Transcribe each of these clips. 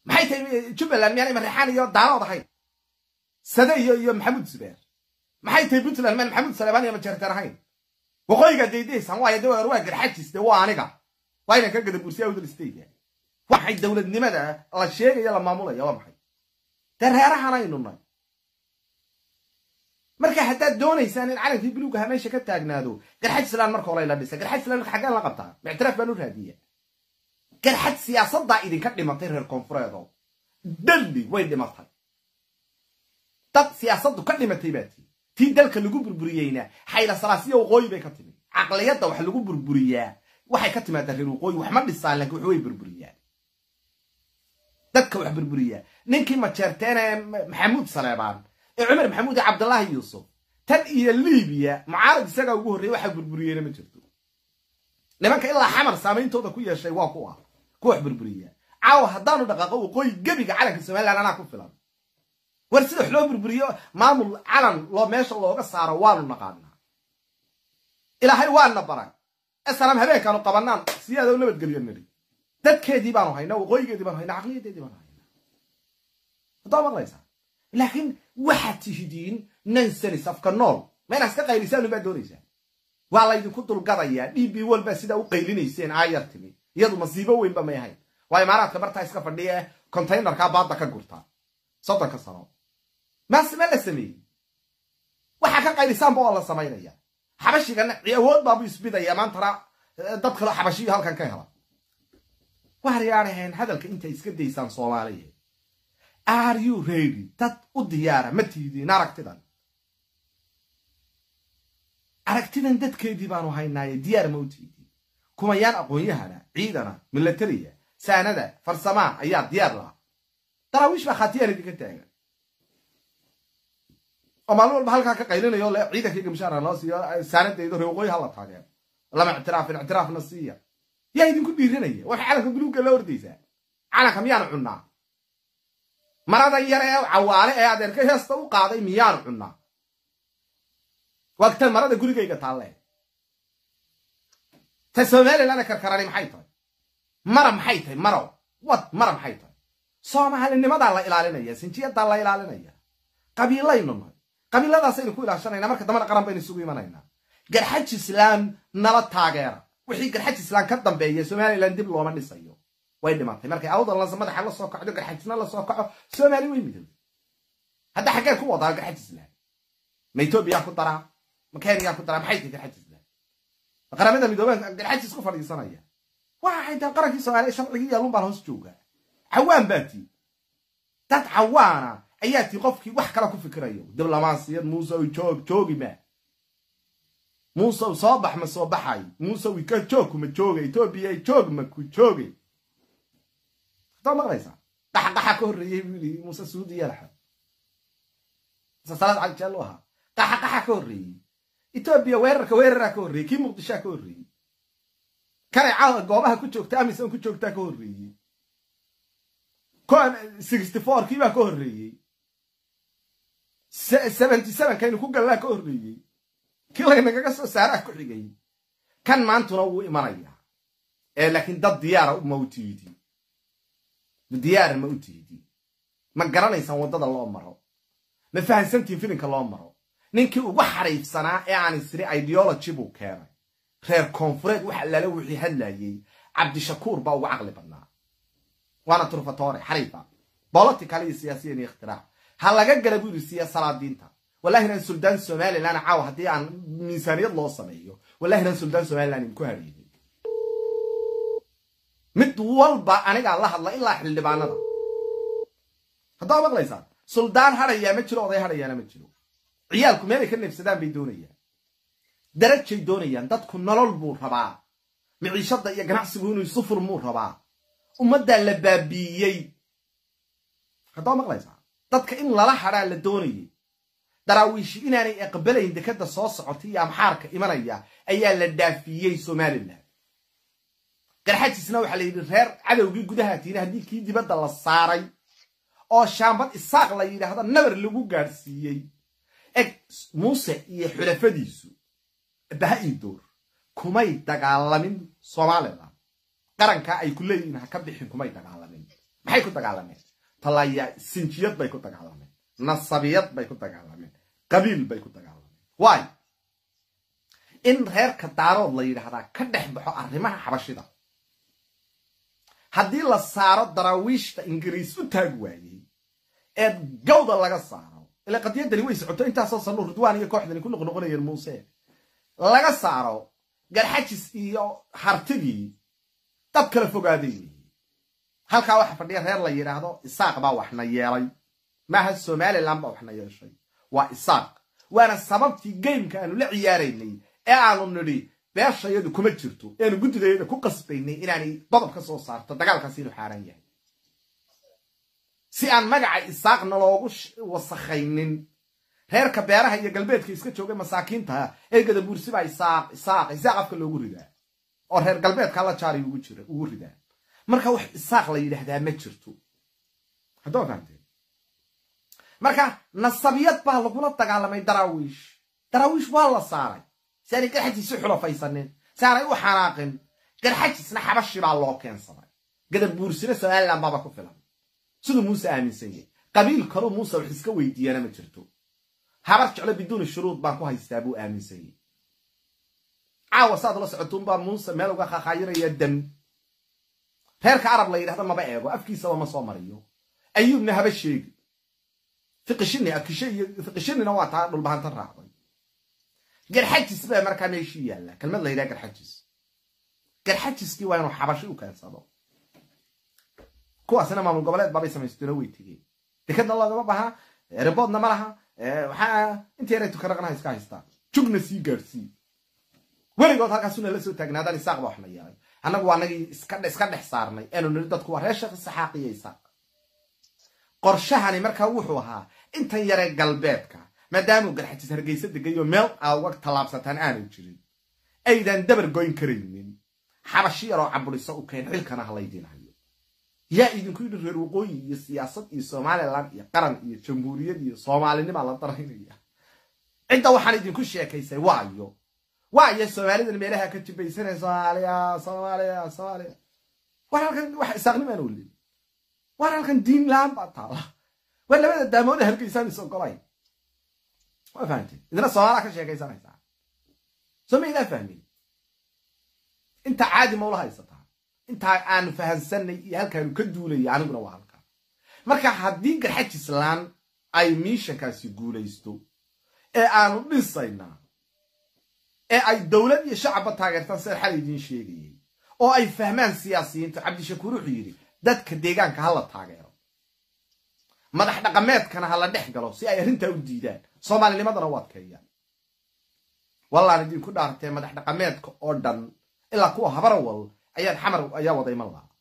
maxay tahay jubbaland miyaanay mareexaan iyo daalood ahayn sade iyo iyo maxamuud zubeer maxay tahay puntland miyaan maxamuud saleebaan iyo majeerteen ahayn waqooyiga daydaysaan waayo de waa garxajis de waa aniga waa inaan ka gada bursiya awdal state waxay dowladnimada la sheegaya la maamulaya waa maxay dee reerahan aynu nay marka haddaad doonaysaan in calankii buluugaha meesha ka taagnaado garxaj islaan marka hore la dhisa garxaj islaan marka xaggaan la qabtaa mictiraaf baan u raadiya garxaj siyaasaddaa idinka dhimatay reer koonfureedo dalli way dhimatay dad siyaasaddu ka dhimatay baa tii tii dalka lagu burburiyeyna xayla salaasiya waqooyi bay ka timi caqliyadda wax lagu burburiyaa waxay ka timaadaa reer waqooyi wax ma dhisaan laakiin wax way burburiyaan dadka wax burburiyaa ninkii majeerteen ee maxamuud saleebaan ee cumar maxamuud ee cabdallaahi yuusuf tan iyo libiya mucaarad isagaa ugu horreeyey waxaa burburiyeyna ma jirto nimanka ilaa xamar saameyntooda ku yeeshay waa kuwa ku wax burburiya caawa haddaanu dhaqaaqo waqooyi gebiga calanka somalilan anaa ku filan war sida wax loo burburiyo maamul calan loo meesha looga saaro waanu naqaanaa ilaahay waana baray esalaam habeenkaanu qabanaan siyaada u nabadgelyo niri dadkeedii baanu haynaa waqooyigeedii baanu haynaa caqliyadeedii baanu haynaa haddaa maqlaysaa laakiin waxaad tihidiin nansanis afka nool ma inaad iska qaylisaan baa doonaysaa waa laydinku dulgadayaa d b walbaa sidaa u qaylinayseen aayar timi iyadu masiibo weynba may ahayn waa imaaraadka bartaa iska fadhiya ee containerkaa baadda ka gurta soddonka sano maase ma la sameeyey waxaa ka qaylisaanba waa la samaynaya xabashigana awood baabu isbidaya maantana dad kaloo xabashiyo halkan ka hela waaryaadhaheen hadalka intay iska daysaan soomaaliya are you ready dad u diyaara ma tiidiin aragtidan aragtidan dadkeedii baanu haynaaye diyaar ma u tiidin kumayaan aqoon-yahana ciidana milatariya saanada farsamaa ayaa diyaar laha daraawiish baa khaatiyaan idinka taagan oo maalin walba halkaa ka qaylinayo le ciidankayga mushaara loo siiyo saanadaydo ree waqooyi hala taageero lama ictiraafin ictiraafna siiya yaa idinku dhiiranaya waxay calanka buluugga la ordaysaa calanka miyaanu cunnaa maradan yar ee cawaale ee adeerka heesta u qaaday miyaanu cunnaa waagtan marada gurigayga taalle ta somalilandna karkarani maxay tahay mara maxay tahay marow wad mara maxay tahay soomaalinimadaa la ilaalinaya sinjiyadaa la ilaalinaya qabiilaynu nahay qabiiladaasaynu ku ilaashanayna marka dambana qaran baynu isugu imanaynaa garxaj islaam nala taageera wixii garxaj islaam ka dambeeya somalilan dib looma dhisayo way dhimatay markay awdalnasa madaxa la soo kacdo garxajisna la soo kaco soomaali way midowday hadda xaggeen ku wadaa garxaj islaam ma etoobiyaa ku daraa ma keniyaa ku daraa maxay tahay garxaj islaam ma qaramada midoobeen garxajis ku fadhiisanaya waxay tahay qarankii soomaaliya sharcigii yaalun baan hoos joogaa cawaan baa tii dad cawaana ayaa tii qofkii wax kale ku fikirayo diblomaasiyad muusew joog joogi ma muusew soo bax ma soo baxay muusew ika joogku ma jooga etoobiya joog ma ku joogay hadaa maqlaysaa qaxaqaxa ka horreeyey buu yidhi muuse suudi yalaxa muse salaad cali jaallo ahaa qaxaqaxa ka horreeyey etoobiya weerarka weeraraa ka horreeyey kii muqdishaa ka horreeyey kanay caawa goobaha ku joogta amisan ku joogtaa ka horreeyey sixty four kii baa ka horreeyey seventy seven kaynu ku gallaa ka horreeyey kii laynagaga soo saaraa ku xigay kan maantuna wuu imanayaa ee laakiin dad diyaara ma u tiidi diyaara ma u tiidi ma garanaysaan waddada loo maro ma fahansantiin filinka loo maro ninkii ugu xariifsanaa ee aan isri ideology buu keenay reer koonfureed wax allaale wixii hadlayey cabdishakuur baa ugu caqli badnaa waana turfatore xariifa bolotical iyo siyaasiyan iyo ikhtirac ha laga gala buu yidhi siya salaadiinta wallahina suldaan somalilan caawa haddii aan miisaaniyad loo sameeyo wallahina suldaan somalilan idinku hadhiyin mid walba anigaa la hadla ilaa xildhibaanada haddaa maqlaysaa suldaan hadhayaa ma jiro oday hadhayaana ma jiro ciyaalku meelay ka neefsadaan bay doonayaan darajay doonayaan dadku nolol buu rabaa miciishadda iyo ganacsigu inuu sufur muu rabaa ummaddaa la baabiiyey haddaa maqlaysaa dadka in lala hadhaa la doonayay daraawiishi inaanay aqbalayn dekadda soo socotay iyo amxaarka imanaya ayaa la dhaafiyey somalilan garxajisna waxaa la yidhi reer cadowgii gudaha tiina haddii kii dibadda la saaray oo shaambad isaaq la yidhaahdo nabar lagu gaadhsiiyey eg muuse iyo xulafadiisu baha ii door kumay dagaalamin somalilan qarankaa ay ku leeyihiin ha ka bixin kumay dagaalamin maxay ku dagaalameen talaya sinjiyad bay ku dagaalameen nasabiyad bay ku dagaalameen qabiil bay ku dagaalameen waayo in reerka daarood la yidhaahdaa ka dhex baxo arrimaha xabashida haddii la saaro daraawiishta ingiriis u taag waayey ee gawda laga saaro ila qadiyadani way socoto intaasoo sano ridwaan iyo kooxdani ku noqnoqonayeen muuse laga saaro garxajis iyo hartigii dad kala fogaaday weeye halkaa waxa fadhiya reer la yidhaahdo isaaq baa waxna yeelay maaha somalilan baa waxna yeeshay waa isaaq waana sababtii geymka aanu la ciyaaraynay ee aanu nidhi beeshayadu kuma jirto eanu guddidayada ku qasbaynay inaanay dodob ka soo saarto dagaalkaasi inuu xaaran yahay si aan magaca isaaqna loogu wasakhaynin reerka beeraha iyo galbeedka iska joogay masaakiinta ee gadabuursibaa isaaq isaaq isaaq afka loogu ridaa oo reer galbeedka la jaari ugu ridaa marka wax isaaq la yidhaahdaa ma jirto haddoo fahamteen marka nasabiyad baa lagula dagaalamay daraawiish daraawiish waa la saaray si aanay garxajiisi xulafaysanin si aanay u xanaaqin garxajisna xabashi baa loo keensaday gadabuursina somalilan baaba ku filan siduu muuse aaminsan yahay qabiil kaluu muuse wax iska weydiiyana ma jirto habar jeclo biduuni shuruud baan ku haystaa buu aaminsan yahay caawa saad la socotuunbaa muuse meel uga khakhaayiraya dam reerka arab la yidhahdo maba eego afkiisaba ma soo mariyo ayuubna haba sheegi fiqishini akishe iyo fiqishinina waa taa dhulbahanta raacday garxajis baa markaa meeshii yaalla kelmad la yidhaha garxajis garxajiskii waa inuu xabashi u keensado kuwaasina maamul goboleed baabay samaysteenoo way tegeen dekadna loogama baha reboodna ma laha waxaa inta yaray tukaraqnaha iska haystaan jugna sii gaadhsii weligood halkaasuna la soo taagnaadaan isaaq baa waxna yeelay annagu waa anagii iska dhex saarnay aanu niri dadku waa reer sheekh isaxaaq iyo isaaq qorshahani markaa wuxuu ahaa intan yaree galbeedka maadaamuu garxajis hargeysa degayo meel aa uga tallaabsataan aanu jirin aydan dabar goyn karaynin xabashi yaroo caburiso u keen xilkana halaydiin hayo yaa idinku yidhi reer waqooyi iyo siyaasad iyo somalilan iyo qaran iyo jamhuuriyad iyo soomaalinimaa la daraynaya cidda waxaan idinku sheekaysay waayo waayo soomaalidan meelaha ka jibaysanay soomaaliya soomaaliya soomaaliya war halkan wax isaaqnimaan olin war halkan diin la-aan baa taala waa labada daamooda halkaysaan is ogolayn waa fahamteen idina soomaalaa ka sheekaysanaysaa soo maydaan fahmin inta caadi ma ula haysataa intaa aanu fahansanay iyo halkaanu ka duulaya aniguna waa halkaa marka haddii garxajislaan ay miishankaasi guulaysto ee aanu dhisaynaa ee ay dowlad iyo shacabba taageertaan sida xal idiin sheegayay oo ay fahmaan siyaasiyiinta cabdishakuur wuxuu yidhi dadka deegaanka ha la taageero madax dhaqameedkana ha la dhex galo si ay arrintaa u diidaan soomaalinimadana u adkeeyaan wallaan idinku dhaartee madax dhaqameedka oo dhan ilaa kuwa habarawal ayaan xamar ayaa wada iman lahaa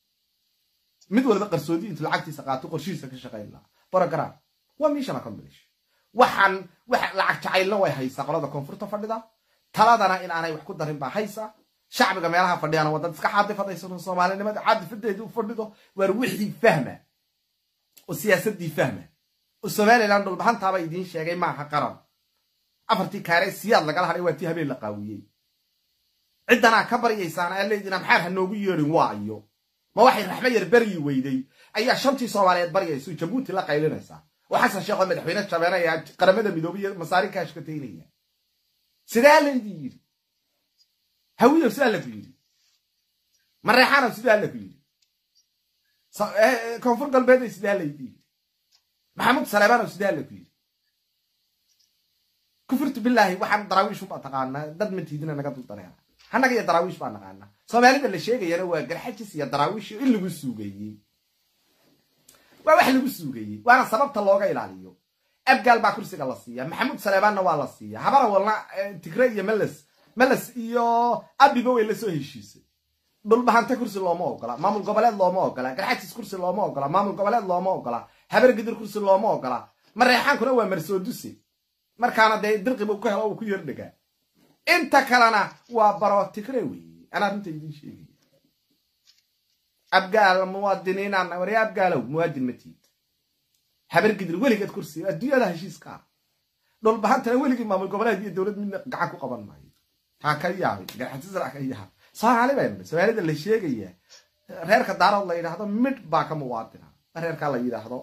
mid walba qarsoodi intu lacagtiisa qaato qorshihiisa ka shaqayn lahaa borogram waa mission accomplish waxaan wax lacag jacaylna way haysaa qolada koonfurta fadhida taladana in aanay wax ku darin baa haysa shacbiga meelaha fadhiyana waa dad iska caadifadaysan soomaalinimada caadifadeedii u fadhido waar wixii fahma oo siyaasadii fahma oo somalilan dhulbahantaaba idiin sheegay maaha qaran afartii kaare siyaad lagala hadhay waa tii habeen la qaawiyey ciddanaa ka baryaysaan aa leydina maxaad ha noogu yeedhin waayo ma waxay raxmo yar beryi weyday ayaa shantii soomaaliyeed baryayso jabuuti la qaylinaysaa oo xasan sheekh oo madaxweyne jabeenaya qaramada midoobay iyo masaarin ka ashkataynaya sidaa laydin yidhi hawiyow sidaa laku yidhi mareexaanow sidaa laku yidhi koonfur galbeeday sidaa laydin yidhi maxamuud saleebaanow sidaa laku yidhi kufurtu bilaahi waxaan daraawiishu baa taqaanaa dad matiidina naga dul dareera annaga iyo daraawiish baa naqaanaa soomaalida la sheegayana waa garxajis iyo daraawiish in lagu suugeeyey waa wax lagu suugeeyey waana sababta looga ilaaliyo abgaal baa kursiga la siiya maxamuud saleebaanna waa la siiya habarawalna tigre iyo meles meles iyo abiba way lasoo heshiisay dhulbahante kursi looma ogola maamul goboleed looma ogola garxajis kursi looma ogola maamul goboleed looma ogola habar gidir kursi looma ogola mareexaankuna waa marsooduse markaana dee dirqiba ku helo uu ku yerdhegaa inta kalena waa baro tigre weeye anaa runta idiin sheegaya abgaal muwaadiniinaan warya abgaalow muwaadin matiid habar gidir weligeed kursi adduunyada heshiiska ah dhulbahantana weligii maamul goboleed iyo dowlad midna gacan ku qaban maayo taa ka yaabay garxajisra ka yaab soomaali baynu soomaalida la sheegaya reerka daarood la yidhaahdo midh baa ka muwaadina reerkaa la yidhaahdo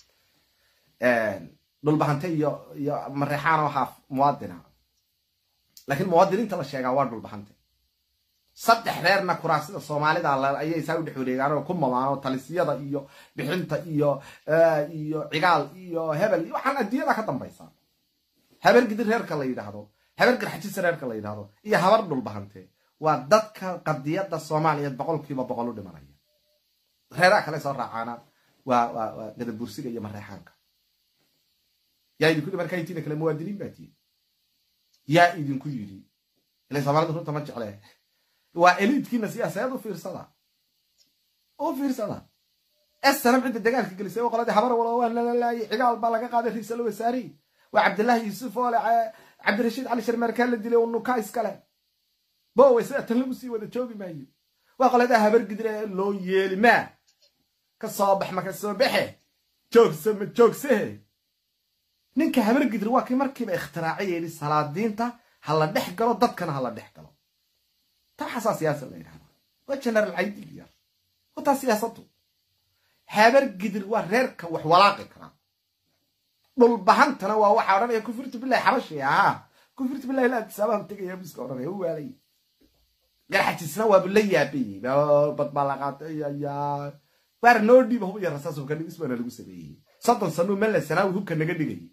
dhulbahante iyo iyo mareexaano haaf muwaadina laakiin muwaadiniinta la sheegaa waa dhulbahante saddex reerna kuraasida soomaalida ayay saa u dhex wareegaan oo ku mamaan oo talisiyada iyo bixinta iyo iyo cigaal iyo hebel iyo waxaan adduunyada ka dambaysa habar gidir reerka la yidhaahdo habar garxajisa reerka la yidhaahdo iyo habar dhulbahante waa dadka qadiyadda soomaaliyeed boqolkiiba boqol u dhimanaya reeraha kale soo raacaana waa waa waa gadabursiga iyo mareexaanka yaa idinku yidhi markaa intiina kale muwaadiniin baa tihin yaa idinku yidhi ila soomaalida runta ma jecle waa eliidkiina siyaasadeed u fiirsada u fiirsada esanam cidda dagaalka gelisay oo qoladii habar walo waa lalalaayay cigaal baa laga qaaday ra-iisul wasaarihi waa cabdillaahi yuusuf oo le cabdirashiid cali sharmeerkaa la dilay oo nukaa iskale bowe sida tan lagu sii wada joogi maayo waa qoladaa habar gidire loo yeeli maa ka soo bax ma ka soo baxe joogse ma joogsehe ninka habar gidir waa kii markiiba ikhtiraacay yidhi salaadiinta ha la dhex galo dadkana ha la dhex galo taxasaa siyaasa la yidhahda waa generaal caydig yar wataa siyaasadu habar gidir waa reerka wax walaaqi karaa dhulbahantana waa waxaa odhanaya kufirtu bilahi xabashi ahaa kufirtu bilahi la atisaabahan tegaya biska odhanaya u waalay garxajisna waabu la yaabayey bad baa la qaatay ya waar noo dhiiba hub iyo rasaas hubka dhigis baana lagu sameeyey soddon sanuu mella sanaawi hubka naga dhigayay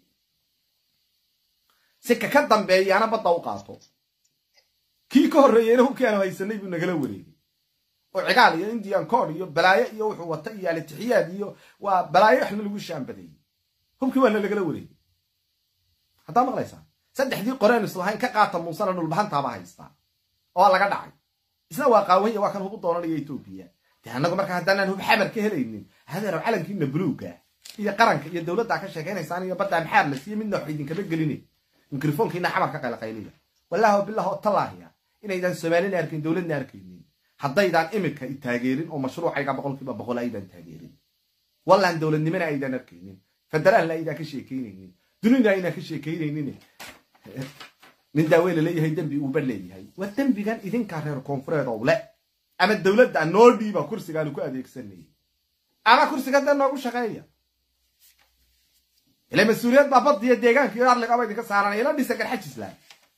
si ka ka dambeeyaana badda u qaato kii ka horreeyeyna hubkii aanu haysanay buu nagala wareegay oo cigaal iyo indian cod iyo balaayo iyo wuxuu wata iyo alitixiyaad iyo waa balaayo waxna lagu shaambadeeyey hubkii waana lagala wareegay haddaa maqlaysaa saddexdii qoreen islahayn ka qaata muusena dhulbahantaaba haystaa oo laga dhacay isna waa qaawanya waa kan hubu doonanaya etoobiya dee annagu markaa haddaanaan hub xamar ka helaynin hadeero calankiina buluuga iyo qaranka iyo dowladdaa ka sheekaynaysaan iyo baddaa maxaar la siiye midna wax idinkama gelinay mikrofoonkiina xamar ka qaylaqayliya wallaahi billah oo tallaahiya inaydaan soomaalina arkayn dowladna arkaynin haddaydaan imika i taageerin oo mashruucayga boqolkiiba boqol aydaan taageerin wallaan dowladnimana aydaan arkaynin federaalna aydaan ka sheekaynaynin dunida aydaan ka sheekaynaynin nin daawey la leeyahay dembi uuba leeyahay waa dembigan idinkaa reer koonfureed oo le ama dowladda noo dhiiba kursigaanu ku adeegsanayay ama kursiga dee noogu shaqeeya ila mas-uuliyad baa badiyo deegaanka iyo arligaba idinka saaranaya ila dhisa garxajislaan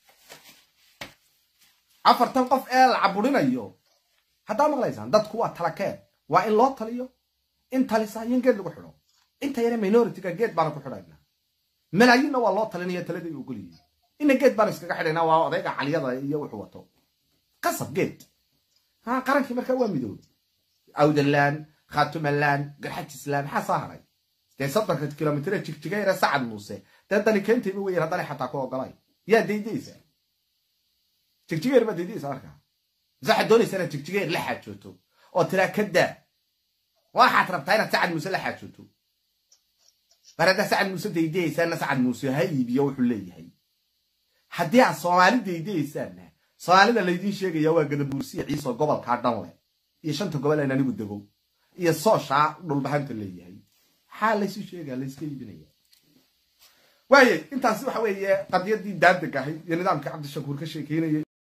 afartan qof ee la caburinayo haddaa maqlaysaan dadku waa talakeen waa in loo taliyo in talisa iyo in geed lagu xidho inta yare minoritiga geed baana ku xidhaynaa malaayiinna waa loo talinaya taladay ogolyihiin ina geed baanu iskaga xidhaynaa waa odayga caliyada iyo wuxuu wato qasab geed ha qarankii markaa waa midoobe awdalaan khatumalaan garxajislaan maxaa soo haray dee soddonka kilomitr jigjigayre sacad muuse dee dani keentayba weyan haddana xataa ku ogolay yaa daydaysa jigjigeer baa daydaysa markaa mise waxaad doonaysaa inaad jigjigeer la xaajooto oo tiraa ka daa waxaad rabtaa inaad sacad muuse la xaajooto mar haddaa sacad muuse daydayaysaana sacad muuse ha iibiyo wuxuu leeyahay haddii aad soomaali daydayaysaanna soomaalida laydiin sheegaya waa gadabuursiya ciisoo gobolkaa dhan leh iyo shanta gobol aan anigu dego iyo sooshaa dhulbahanta leeyahay maxaa laysu sheegaa layska iibinaya waayey intaasi waxa weeye qadiyadii daadeg ahayd iyo nidaamkii cabdishakuur ka sheekeynayay